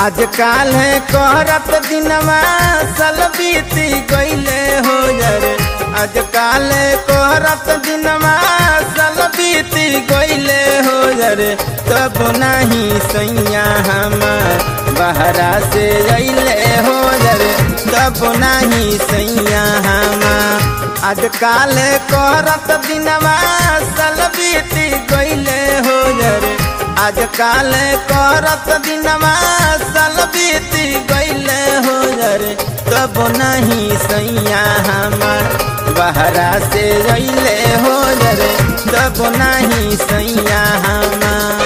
आजकाल है करत दिनवा सल बीती गईले हो जरे आजकाल है करत दिनवा सल बीती गईले हो जरे तब नहीं सैया हमार बहरा से अइले हो जरे तब नहीं सैया हमार आजकाल करत दिनवा सल बीती गईले हो जरे आजकाल करत दिनवा सल बीती गईले हो जरे तब नहीं सैया हमार बहरा से अइले हो जरे तब नहीं सैया हमार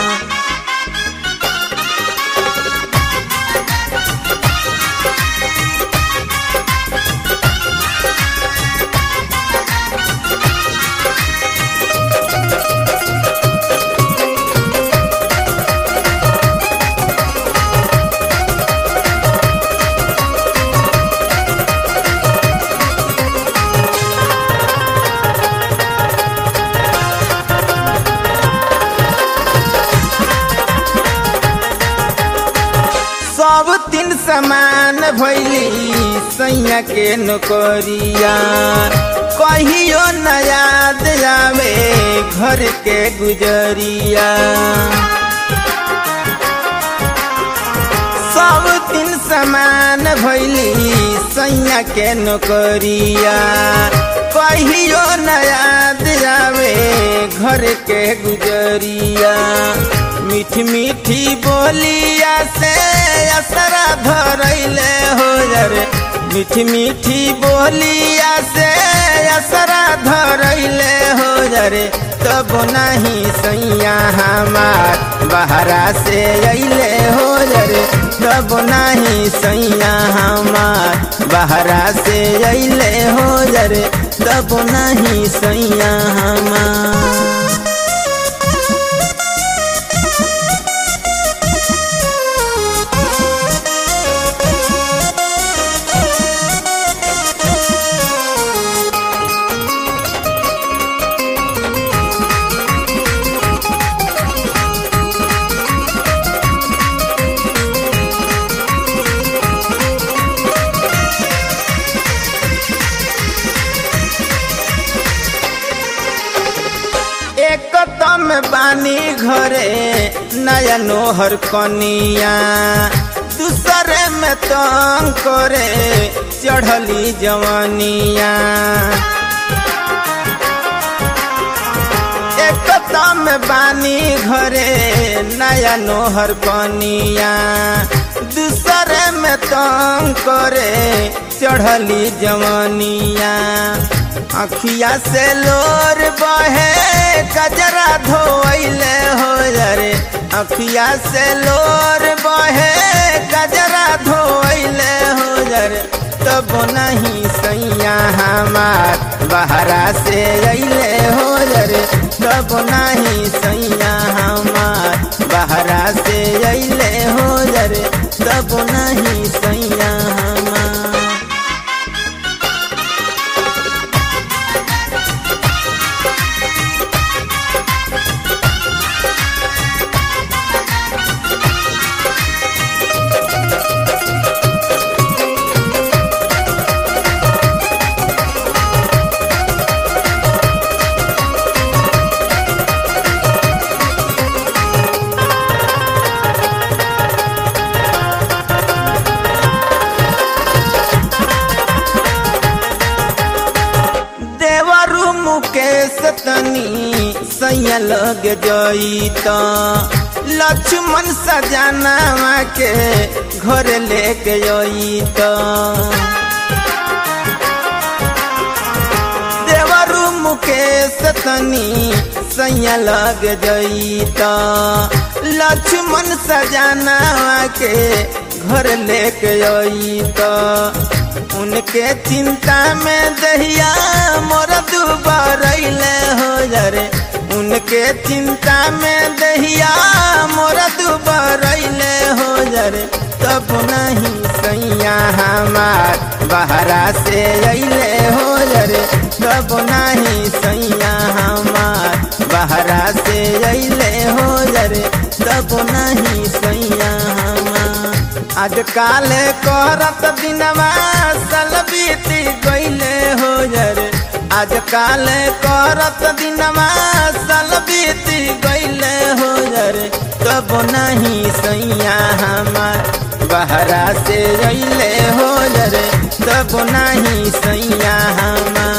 सब तीन समान भैली सैया के नौकरिया कहियो न याद आवे घर के गुजरिया सब तीन समान भैली सैया के नौकरिया कहियो न याद आवे घर के गुजरिया मीठी मीठी बोलिया से असरा धरैले हो जरे मीठी मीठी बोलिया से असरा धरैले हो जरे तब नहीं सैया हमार बहरा से अइले हो जरे तब नहीं सैया हमार बहरा से अइले हो जरे तब नहीं सैया हमार एक तम बानी घरे नया नोहर कनिया दूसरे में तंग करे चढ़ली जवानिया एक तम बानी घरे नया नोहर कनिया दूसरे में तंग करे चढ़ली जवानिया अखिया से लोर बहे कजरा धोइले हो जरे अखिया से लोर बहे कजरा धोइले हो जरे तब नहीं सैया हमार बहरा से अइले हो जरे तब नहीं सैया हमार बहरा से अइले हो जरे तब नहीं सैया हमार देवरु मुकेश तनी सैया लग जईत लक्ष्मण सजाना के घर लेके जईत देवरु मुकेश तनी सैया लग जईत लक्ष्मण सजाना के घर लेके जईत उनके चिंता में दहिया मोर दुबरैले हो जरे उनके चिंता में दहिया मोर दुबरैले हो जरे तब नहीं सैया हमार बहरा से अइले हो जरे तब नहीं सैया हमार बहरा से अइले हो जरे तब नहीं सैया हमार आज काले करत दिनवा सल बीती गईले हो रे आज काले करत दिनवा सल बीती गईले हो रे तब नहीं सैया हमार बहरा से अइले हो रे तब नहीं सैया हमार